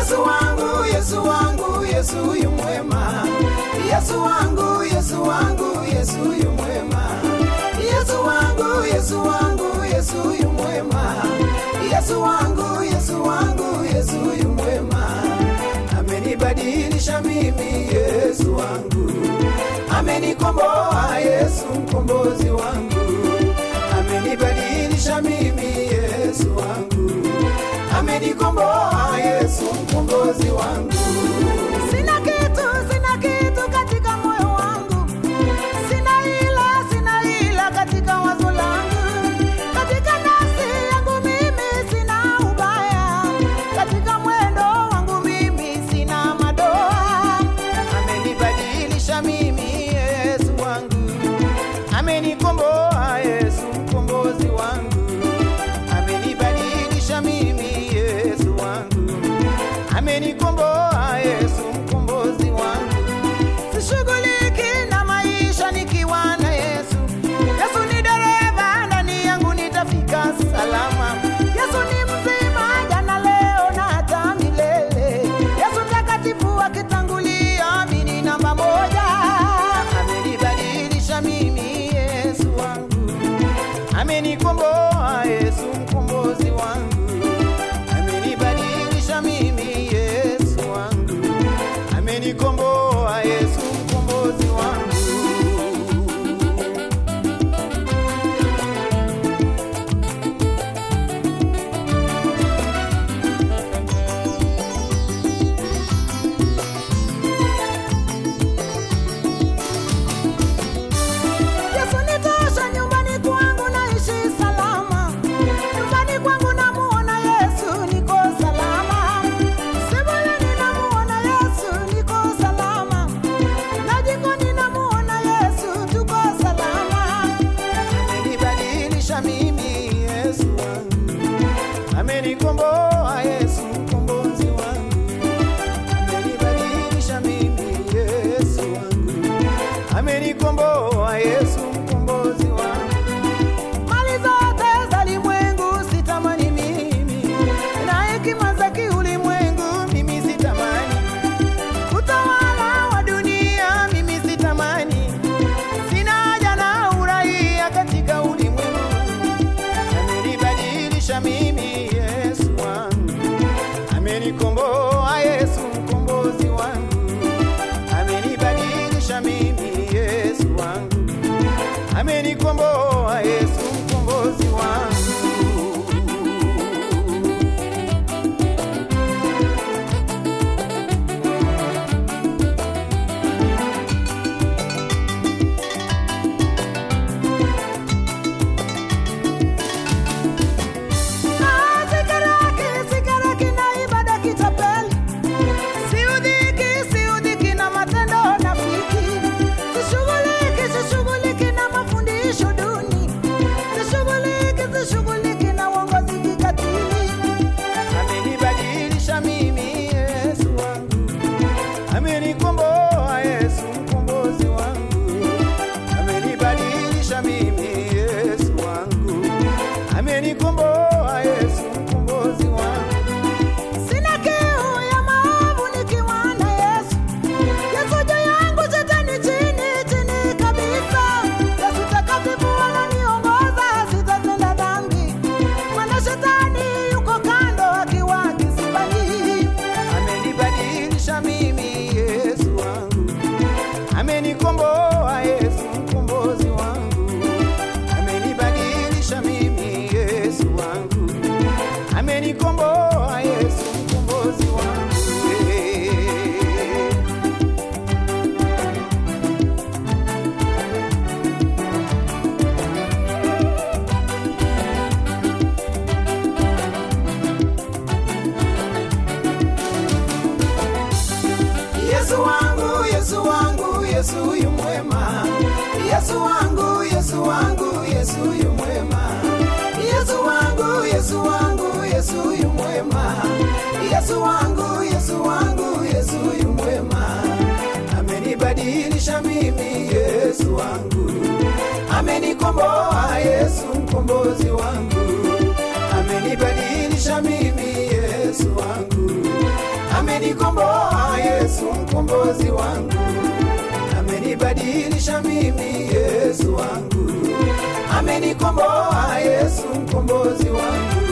Yesu wangu, Yesu wangu, Yesu yu mwema. Yesu wangu, Yesu wangu, Yesu yu mwema. Yesu wangu, Yesu wangu, Yesu yu mwema. Yesu wangu, Yesu wangu, Yesu yu mwema. Amenibadilisha mimi, Yesu wangu. Amenikomboa, Yesu mkombozi wangu. Amenibadilisha mimi, Yesu wangu. Amenikomboa, Yesu mkombozi wangu. Sina kitu, sina kitu katika moyo wangu. Sina ila, sina ila katika wazo langu. Katika nafsi yangu mimi sina ubaya. Katika mwendo wangu mimi sina madoa. Amenibadilisha mimi Yesu wangu, amenikomboa Yesu mkombozi wangu, amenibadilisha mimi Yesu wangu, amenikomboa Yesu mkombozi wangu. Sishughuliki na maisha nikiwa na Yesu. Yesu ni dereva, ndani yangu nitafika salama. Yesu ni mzima, jana, leo na hata milele. Yesu mtakatifu akitangulia, mimi namba moja. Amenibadilisha mimi Yesu wangu, amenikomboa Yesu mkombozi wangu, amenibadilisha mimi Yesu wangu, amenikomboa Yesu mkombozi wangu. Yesu nitosha, nyumbani kwangu naishi salama. Nyumbani kwangu namuona Yesu, niko salama. Sebuleni namuona Yesu, niko salama. Na jikoni namuona Yesu, tuko salama. Amenibadilisha mimi Yesu wangu, amenikomboa Yesu mkombozi wangu, amenibadilisha mimi Yesu wangu, amenikomboa Yesu mkombozi wangu. Mali zote za ulimwengu sitamani mimi, na hekima za kiulimwengu mimi sitamani. Utawala wa dunia mimi sitamani, sina haja na uraia katika ulimwengu. Amenibadilisha mimi Yesu wangu, amenikomboa Yesu mkombozi wangu, amenibadilisha mimi Yesu wangu, amenikomboa Yesu mkombozi wangu. Ah, sikaraki, sikaraki na ibada kitapeli. Siudhiki, siudhiki na matendo nafiki. Sishughuliki, sishughuliki na mafundisho duni. Sishughuliki, sishughuliki na uongozi kikatili. Amenibadilisha mimi Yesu wangu, amenikomboa Yesu mkombozi wangu, amenibadilisha mimi Yesu wangu, amenikomboa Yesu mkombozi wangu. Sina kiu ya maovu nikiwa na Yesu. Yesu juu yangu, shetani chini, chini kabisa. Yesu takatifu ananiongoza, sitatenda dhambi. Maana shetani yuko kando akiwa kisibani. Amenibadilisha mimi Yesu wangu, amenikomboa Yesu mkombozi wangu, amenibadilisha mimi Yesu wangu, amenikomboa Yesu mkombozi wangu. Yesu wangu, Yesu wangu, Yesu yu mwema. Yesu wangu, Yesu wangu, Yesu yu mwema. Yesu wangu, Yesu wangu, Yesu yu mwema. Yesu wangu, Yesu wangu, Yesu yu mwema. Amenibadilisha mimi Yesu wangu. Amenikomboa Yesu mkombozi wangu. Amenibadilisha mimi Yesu wangu. mkombozi wangu, amenibadilisha mimi Yesu wangu, amenikomboa Yesu mkombozi wangu.